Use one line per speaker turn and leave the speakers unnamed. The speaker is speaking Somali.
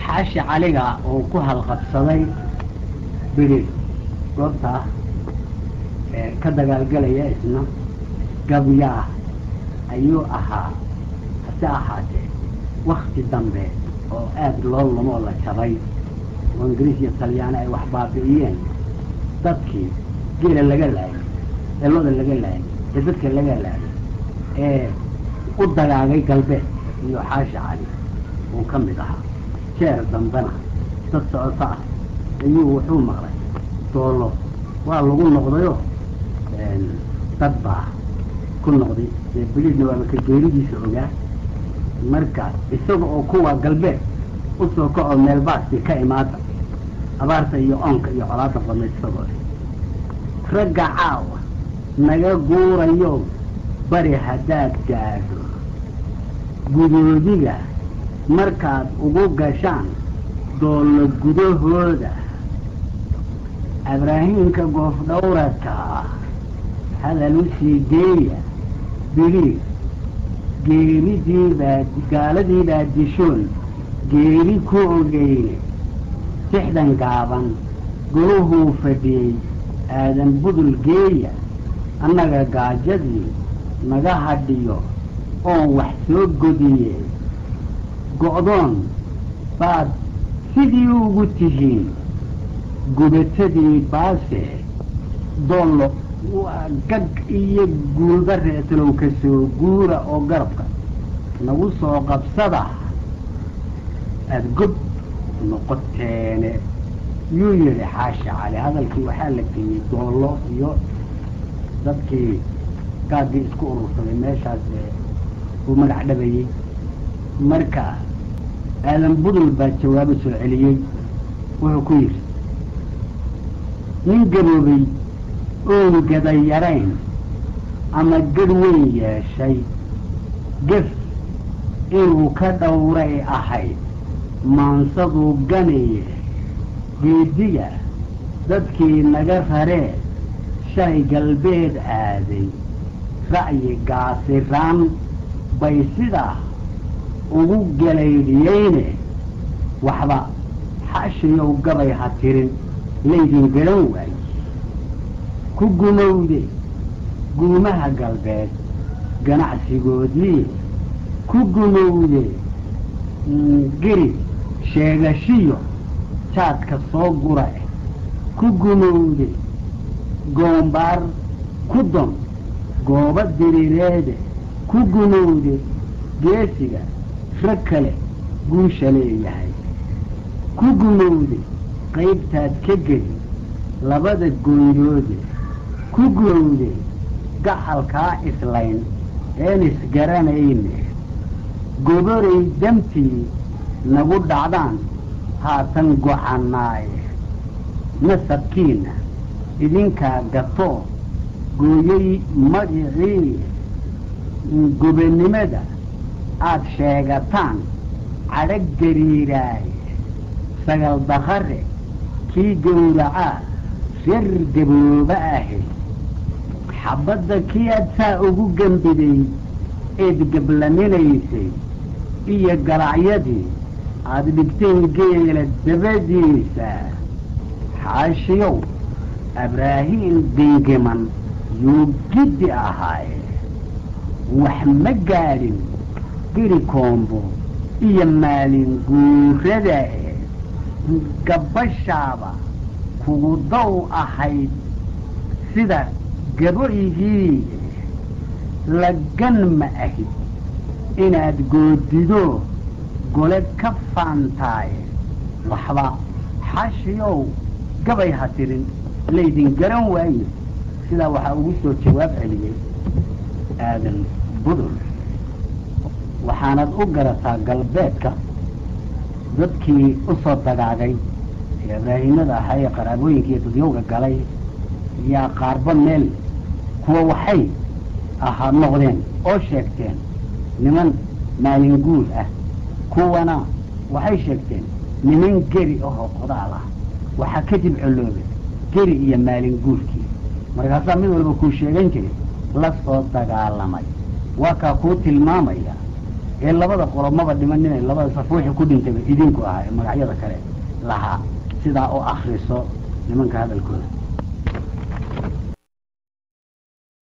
xaashi caliga uu ku halqabsaday bidhi goobtaa ee ka dagaalgelaya isna gabyaa ayuu ahaa hase ahaatee wakti dambe oo aada loo lumoo la jabay oo ingiriis iyo talyaani ay wax baabi'iyeen dadkii geela laga laayay ee loda laga laayay ee dadka laga laayay ee u dagaagay galbeed iyo xaashi cali uu ka mid ahaa jeer dambena dad socoto ah ayuu wuxuu maqlay doolo waa lagu noqdayo dad baa ku noqday ee biliidna waaba ka geeridiisa ogaa marka isaga oo kuwa galbeed usoo kacoo meelbaasti ka imaada abaarta iyo oonka iyo colaada badnayd isagoo ragga caawa naga guurayo bari haddaad gaadho gudoodiga markaad ugu gashaan doollo gudahooda abraahiimka goofdhawradka ah hadal u sii geeya biliig geeridiibaa gaaladiibaa dishoon geeri ku ogeyne sixdan gaaban goluhuu fadhiyey aadan budul geeya annaga gaajadii naga hadhiyo oon wax soo godiye go'doon baad sidii ugu tihiin gubatadii baase doollo waa gag iyo guulba reetalow ka soo guura oo garabka nagu soo qabsada aada gob noqoteene yuu yidhi xaashi cali hadalkii waxaa la geeyey doollo iyo dadkii gaaggii isku urursaday meeshaas ee uu magac dhabayey marka aadan budul baa jawaabo soo celiyey wuxuu ku yidhi nin gaboobay oon gaday yarayn ama gadh weyn yeeshay gef inuu ka dhowray ahayd maansaduu ganiye geediga dadkii naga raree shalay galbeed aaday ra'yi gaasiraan bay sidaa ugu galaydhiyeyne waxba xashiyow gabay ha tirin laydin garan waaye ku gumowde guumaha galbeed ganacsigoodii ku gumowde geri sheegashiyo jaadka soo gura eh ku gumowde goombaar ku don goobo diriireede ku gumowde geesiga rag kale guusha leeyahay ku gumowde qaybtaad ka geli labada gooyoode ku gumowde gacalkaa islayn een isgaranayne goboray damtii nagu dhacdaan haatan gocanaaye nasabkiina idinkaa gatoo gooyey magicii gobannimada aad sheegataan cadhag gariiraaye sagal dakare kii gowracaa reer gabooba ahi xabadda kii aad saa ugu gembiday eed gablaminaysay iyo galacyadii aada dhigteen geela dabadiisa xaashiyow abraahiim dingiman yuu giddi ahaaye wax ma gaadhin geri koombo iyo maalin guurada e gabbashaaba kugu daw ahayd sida gaboygii lagan ma ahid inaad goodido gole ka faantaaye waxba xashiyow gabay ha tirin laydin garan waaye sidaa waxaa ugu soo jawaab celiyey aadan budul waxaanad u garataa galbeedka dadkii u soo dagaagay ee abraahimada ahaa ee qaraabooyinka iyo dadyowga galay yaa qaarba meel kuwa waxay ahaa noqdeen oo sheegteen niman maalin guul ah kuwana waxay sheegteen niman geri ahoo qodaal ah waxaa kadib coloobe geri iyo maalin guulkii markaasaa mid walba kuu sheegan jiray la soo dagaalamay waa kaa kuu tilmaamaya ee labada qolo maba dhimanina labada saf wixii ku dhintayba idinku ahaa ee magacyada kale lahaa sidaa oo akriso nimanka hadalkooda